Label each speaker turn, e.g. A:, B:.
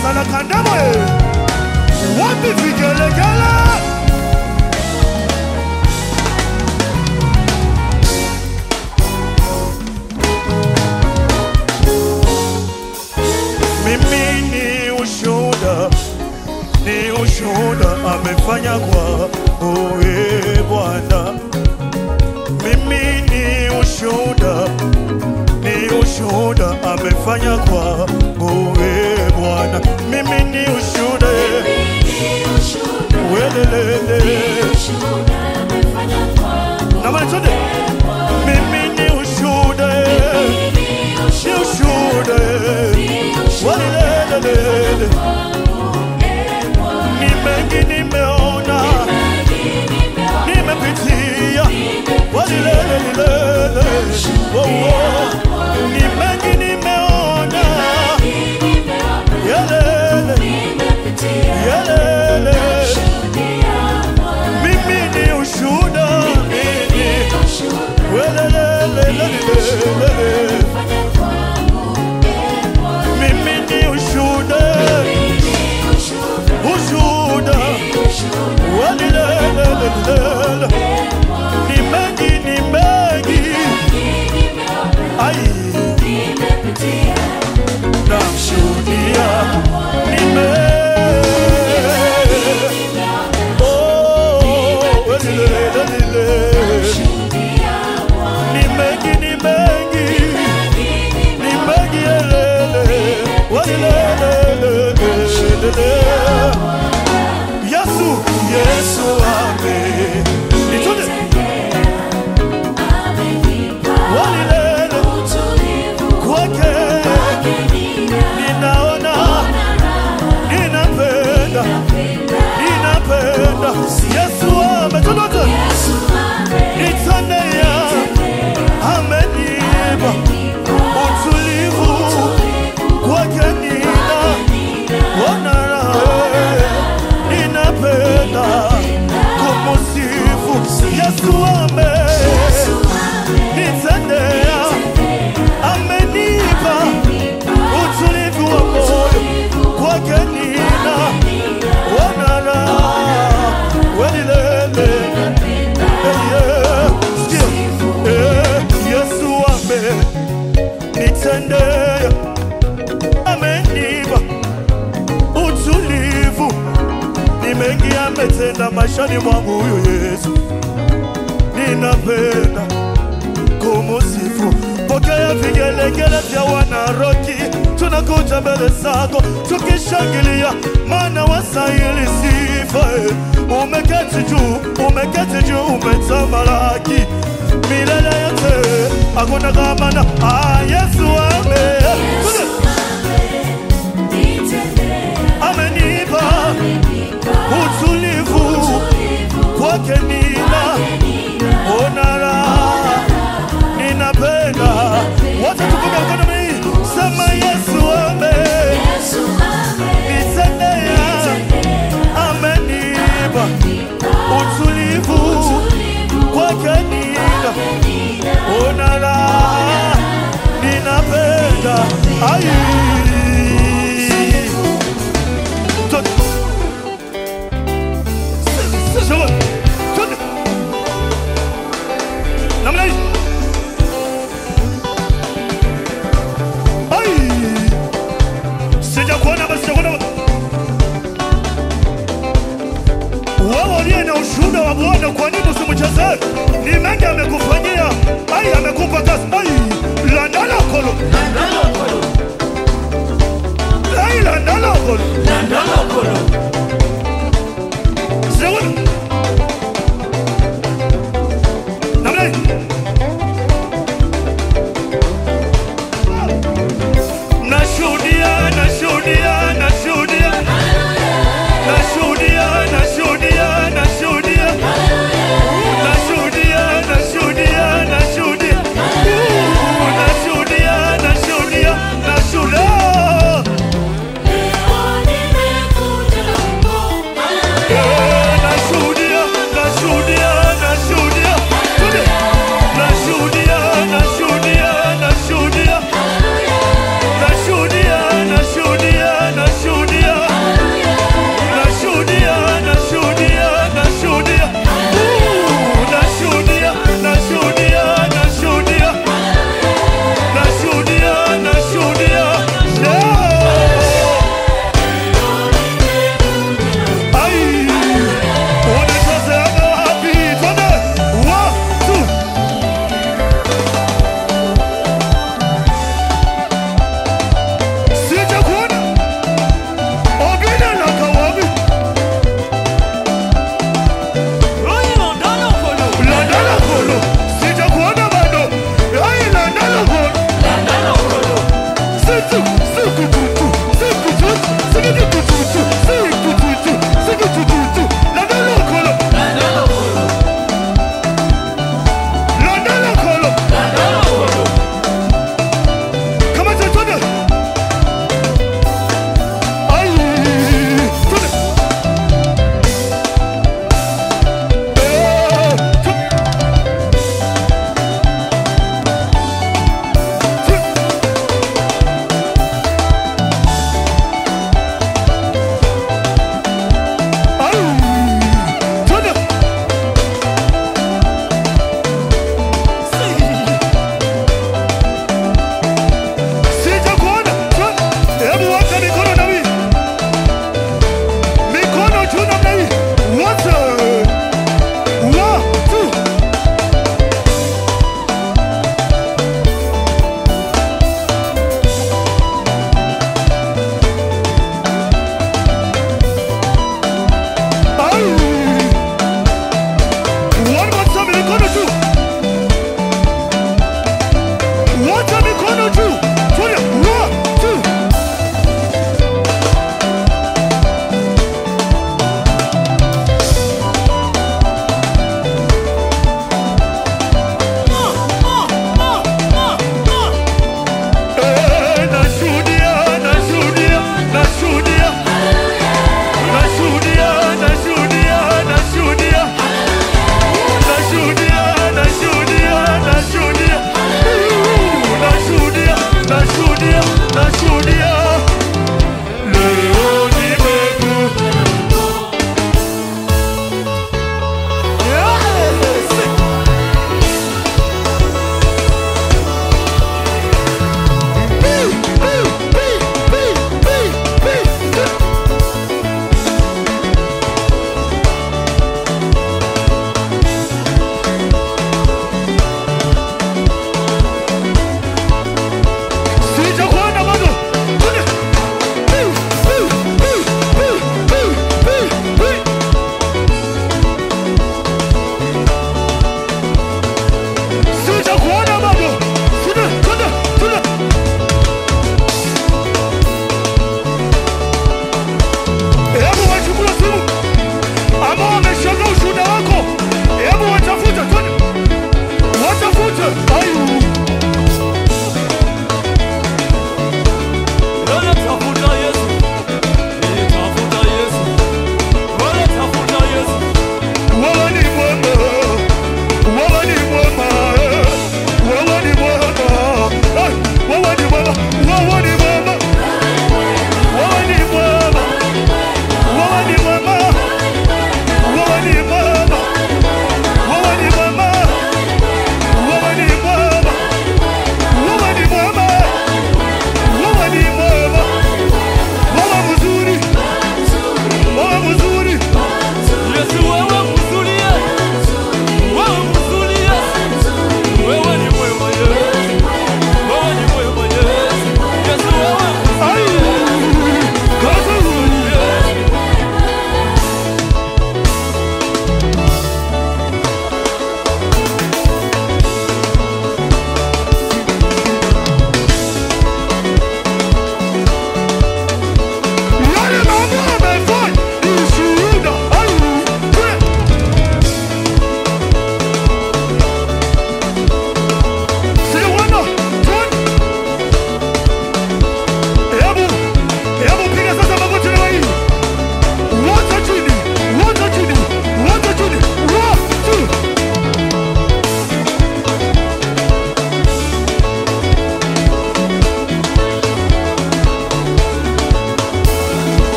A: salakandamo wapi vigelegele mimi ni ushuhuda ni ushuhuda amefanya kwa oe Bwana. Mimi ni ushuhuda, ni ushuhuda amefanya kwa oe Bwana. Mimi ni ushuhuda, welelele na matote. Mimi ni ushuhuda, ni ushuhuda, welelele. Ni mengi nimeona, nimepitia, walilelelele. Oh, oh. Ni mengi nimeona, yelele, yelele. Mimi ni ushuhuda, mimi, welelelelelele. Mimi ni ushuhuda, ushuhuda, walilelelelele. Ni mengi, ni mengi, ai, namshuhudia, ni mengi. Oh, welilelelele. Ni mengi, ni mengi, ni mengi, yelele, walilelelelele. Yesu, Yesu ame nitone walilele kwake ninaona ninapenda ninapenda Yesu ametotote nitonea amenipa utulivu kwake nina ona raha ninapenda kumusifu Yesu ame nitendea amenipa utulivu wa moyo kwake nina wanara welilele Sikia. Eh, Yesu ame nitendea amenipa utulivu ni mengi ametenda maishani mwangu huyu Yesu ninapenda kumusifu. Pokea vigelegele vya wanaroki, tunakuja mbele zako tukishangilia, maana wastahili sifa. eh. Umeketi juu, umeketi juu, umetamalaki milele yote, hakuna kama na ah, Yesu ame amenipa utulivu kwake nina ona raha ninapenda wote tukume mkono mii sema Yesu ame nitendea amenipa utulivu kwake nina ona raha ninapenda ai Tot- Sawa. Tot- namna hii ai sijakuona basi sijakuona wewe uliye na ushuhuda wa Bwana, kwa nini usimchezee? Ni mengi amekufanyia, ai, amekupa kazi, ai, landala kolo, ai, landala kolo, sijakuona